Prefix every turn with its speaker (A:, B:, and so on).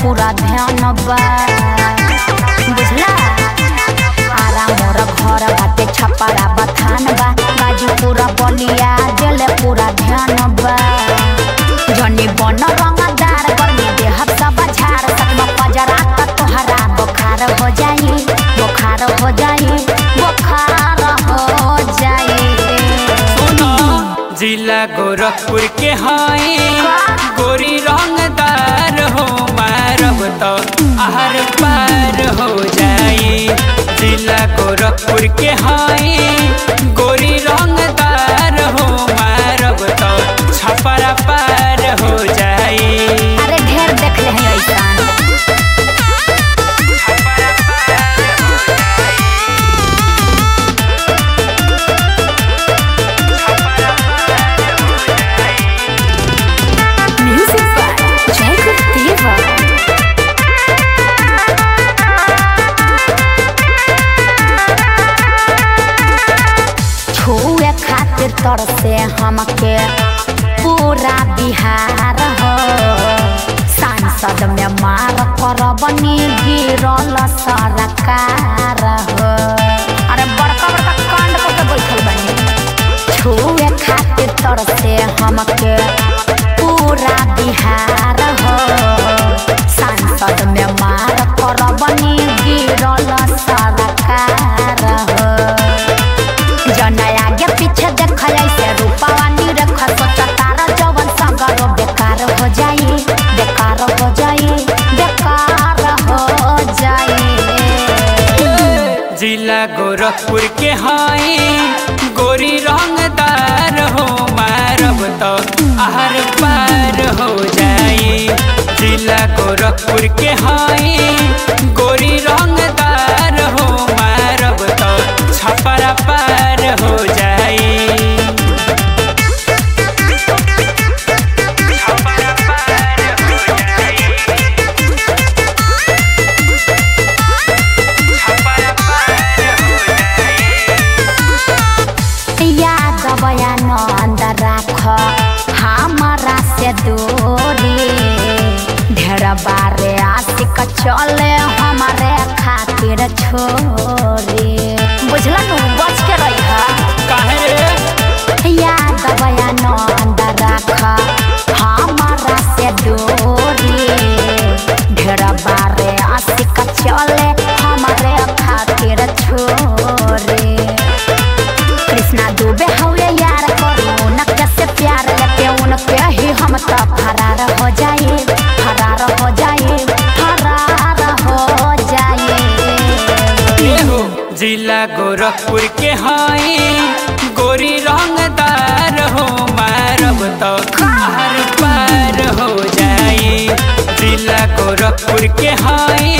A: पूरा ध्यान बा बुझला आरा मोर घर बाटे छपरा बथान बा बाजू पूरा बलिया दिल पूरा ध्यान बा जनी बन रंगदार गर्मी देह सब झाड़ सकम पजरा त तोहरा बुखार हो जाई बुखार हो जाई बुखार हो जाई
B: जिला गोरखपुर के हाई गोरी रंगदार हो मारब तो आहर पार हो जाई जिला गोरखपुर के हाई गोरी रंगदार हो मारब तो छपरा पार हो जाई
A: अरे ढेर देख ले हैं ऐसान Music by Jacob Diva. छुए खातिर तरसे हमके पूरा बिहार हो सांसद में मार करबनी गिरल सरकार हो अरे बड़का बड़का कांड करके बैठल बनी छुए खातिर तरसे हमके पूरा बिहार हो सांसद में मार करबनी गिरल सरकार हो जना आगे पीछे देख ऐसे रूपवा निरख सोच तारा जवन सगरो बेकार हो जाई बेकार हो जाई बेकार हो जाई
B: जिला गोरखपुर के हाई गोरी रंगदार हो मारब तो आहर पार हो जाई जिला गोरखपुर के हाई गोरी रंगदार हो मारब तो छपरा पार हो जाई छपरा पार हो जाई छपरा पार हो जाई
A: याद बयान अंदर राख हमारा से दूरी ढेर बारे आशिक चले हमारे खातिर छोरी बुझला नु बच के रही
B: काहे रे
A: याद बयान अंदर राख हमारा से दूरी ढेर बारे आशिक चले हमारे खातिर छोरी कृष्णा दुबे हवे यार करू उनके से प्यार लेके उनके ही हम तो फरार हो जाए फरार हो जाए फरार हो जाए
B: एहो जिला गोरखपुर के हाई गोरी रंगदार हो मारब तो हर पार हो जाई जिला गोरखपुर के हाई